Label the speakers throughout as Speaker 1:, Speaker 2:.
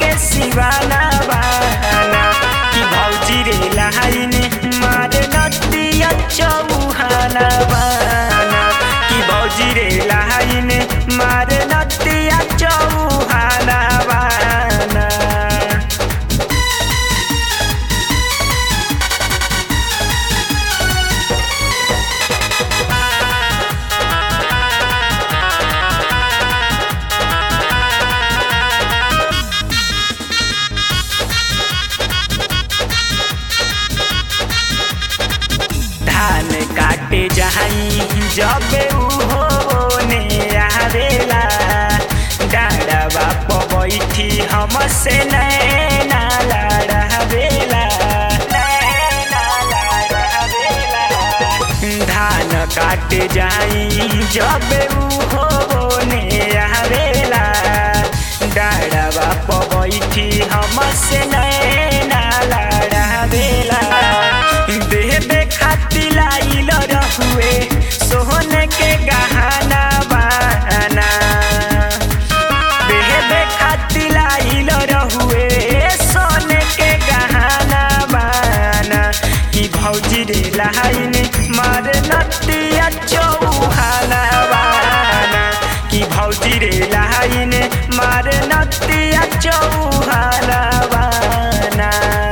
Speaker 1: के सिवाना बाना कि भौजी रे लाइन मारे नदिया चौहाना बाना कि भौजी रे लाइन मारे नदिया चौहाना बाना धान काटे जाई जब उहो ने आवेला डाँडवा प बैठी हमसे नैना लड़ावेला नैना लड़ावेला धान काटे जाई जब उहो ने आवेला डाँडवा प बैठी हमसे नैना लड़ावेला देबे खाती लाइल रहुए सोहन के गहना बाना देबे खाती लाइल रहुए सोने के गहना बाना कि भौजी रे लाइन मार नतिया चौहाना बाना कि भौजी रे लाइन मार नतिया चौहाना बाना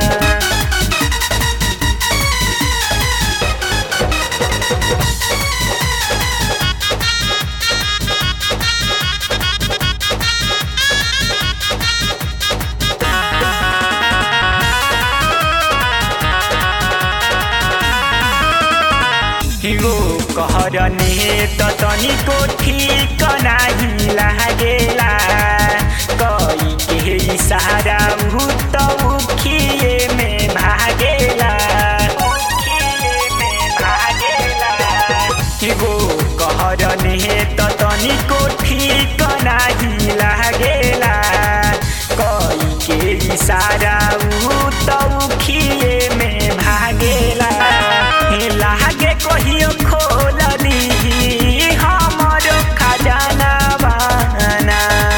Speaker 1: हिगो कहरने त तनिको ठिक नाही लागेला कई के इशारा उ त उखिए में भागेला उखिए में भागेला हिगो कहरने त तनिको ठिक नाही लागेला कई के इशारा उ त उखिए में भागेला हे लागे कहियो खोल दी हमर खजाना बाना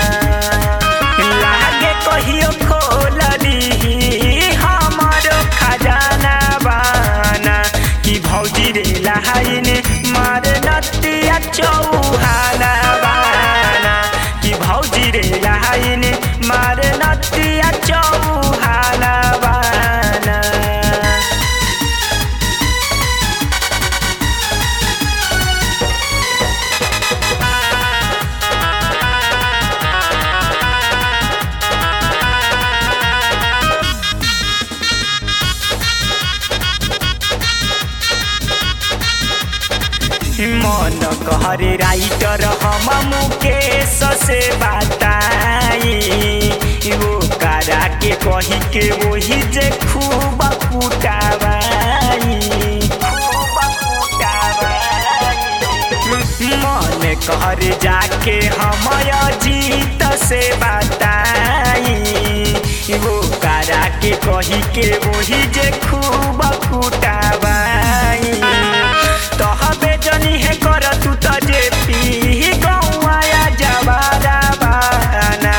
Speaker 1: लागे कहियो खोल दी हमर खजाना बाना कि भौजी रे लाइन मार नतिया चौहाना बाना कि भौजी रे लाइन मार नतिया चौहाना बाना मन कहरे राइटर हम मुकेश से बताई वो करा के कही के वही जे खूब कुटावाई खूब कुटावाई मन कहरे जाके हम जीत से बताई वो करा के कही के वही जे खूब कुटावाई तहबे जनी है कर तू त जे पी गौआया जवारा बाना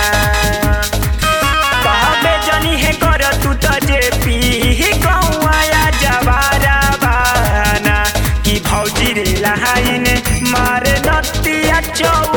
Speaker 1: तहबे जनी है कर तू त जे पी गौआया जवारा बाना कि भौजी रे लाइन मारे नतिया चौ